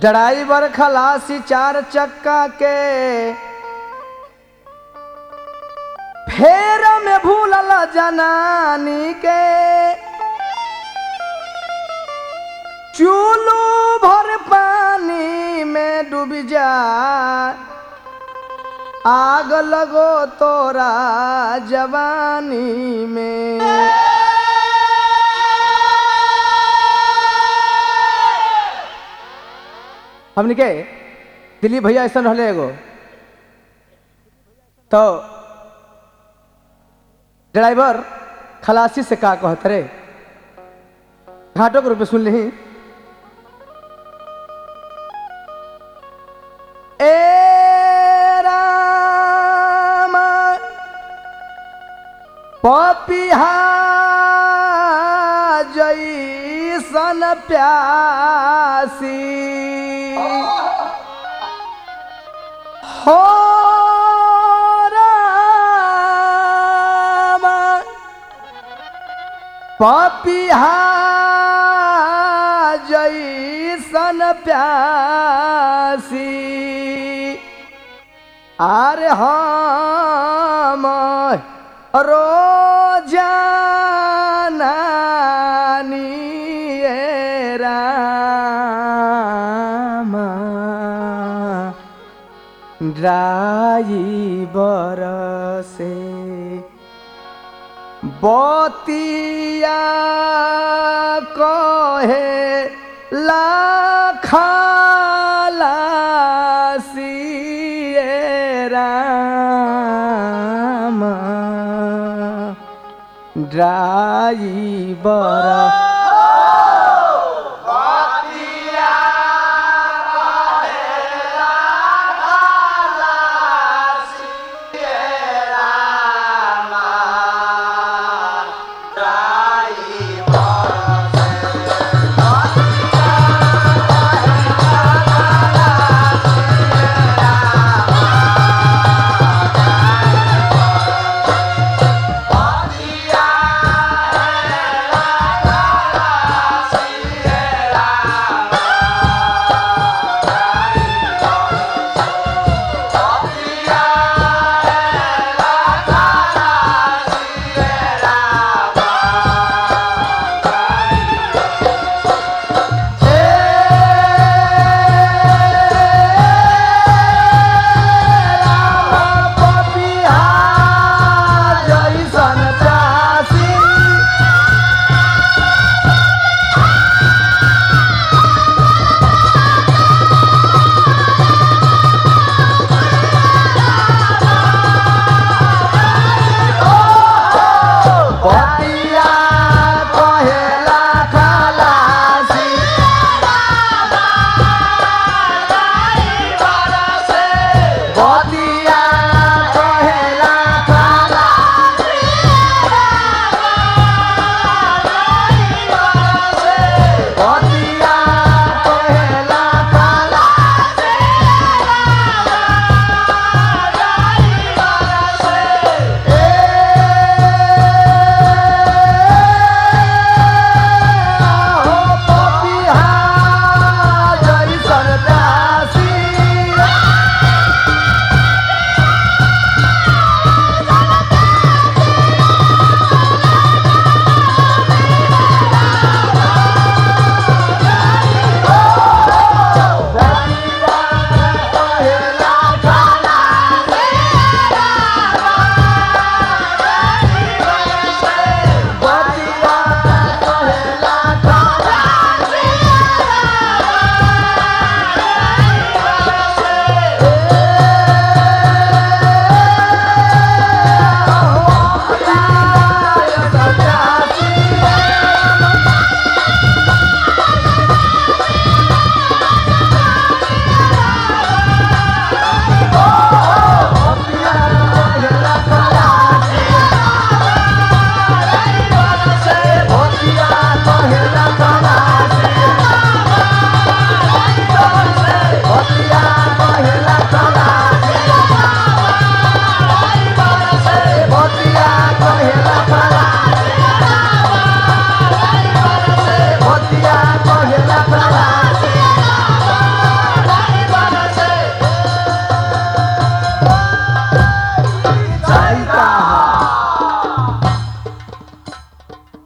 Driver खलासी चार चक्का के फेर में भूलल जनानी के चूलू भर पानी में डूब जा आग लगो तोरा जवानी में हमने के दिलीप भैया ऐसा रहले एगो तो ड्राइवर खलासी से का कहत रे घाटों के रूप में सुन ली ए राम पपिहा जैसन प्यासी हो राम पपिहा जैसन प्यासी आरे हम रोजानी राम ड्राइवर से बतिया कहे लाखालासी राम ड्राइवर Yeah.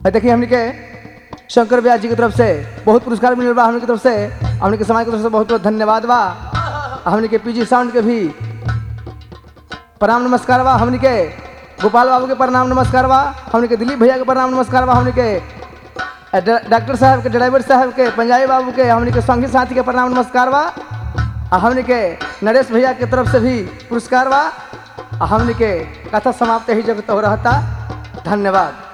है देखिए हमने के शंकर व्यास जी की तरफ से बहुत पुरस्कार मिलल बा हमने की तरफ से हमने के समाज की तरफ से बहुत बहुत धन्यवाद बा हमने के पीजी साउंड के भी प्रणाम नमस्कार बा हमने के गोपाल बाबू के प्रणाम नमस्कार बा हमने के दिलीप भैया के प्रणाम नमस्कार बा हमने के अ, ड- डॉक्टर साहब के ड्राइवर साहब के पंजाबी बाबू के हमने के संगी साथी के प्रणाम नमस्कार बा आ हमने के नरेश भैया के तरफ से भी पुरस्कार बा आ हमने के कथा समाप्त ही जगत हो रहता धन्यवाद